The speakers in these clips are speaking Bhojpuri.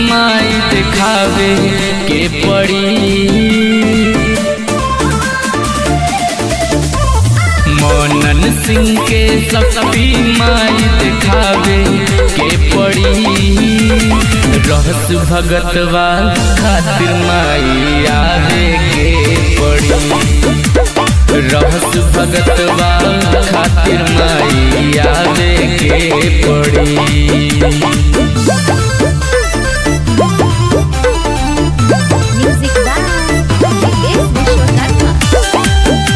माई दिखावे के पड़ी मोनन सिंह के शक्ति माई दिखावे के पड़ी रहस भगतवा खातिर माई आवे के पड़ी रहस भगतवा खातिर माई आवे के पड़ी Music by Yogesh Vishwakarma.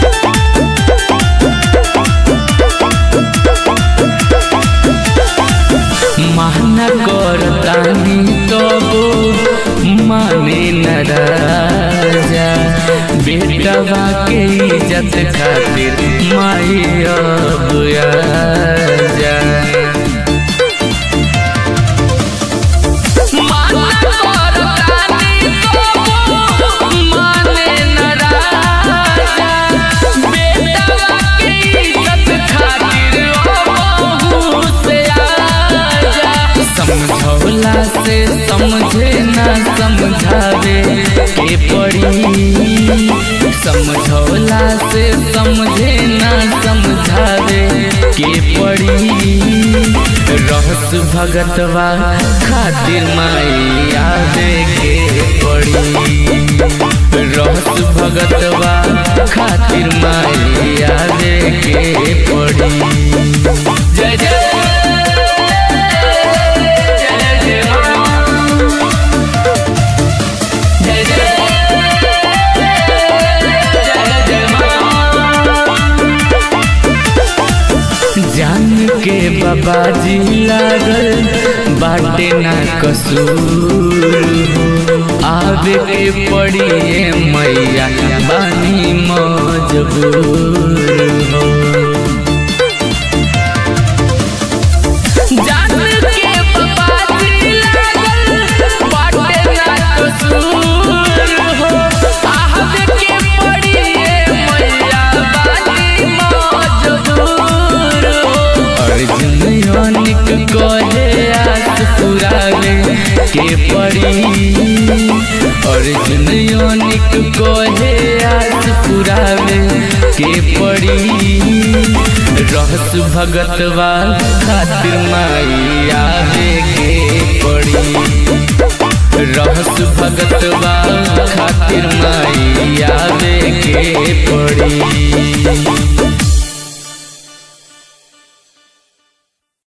माना करतानी तबो माने न राजा बेटवा के इज्जत खातिर माई अब आजा माना करतानी तबो माने न राजा बेटवा के इज्जत खातिर अब से आजा समझौला से समझे ना समझावे के पड़ी समझौला से समझे ना समझावे के पड़ी रहस भगतवा खातिर माई आवे के पड़ी रहस भगतवा खातिर माई आवे के पड़ी जय जय जय जय राम। जय जय जय जय राम। जान के बाबा जी लागल बाटे ना कसूर हो आवे के पड़ी ए मैया बानी मजबूर हो जान के बबादी लागल बाटे ना कसूर हो आहत के पड़ी ए मैया बानी मजबूर हो अर्जुन योनिक कहे आस पुरावे के पड़ी अर्जुन योनिक कहे आस पुरावे के पड़ी रहस भगतवा खातिर माई आवे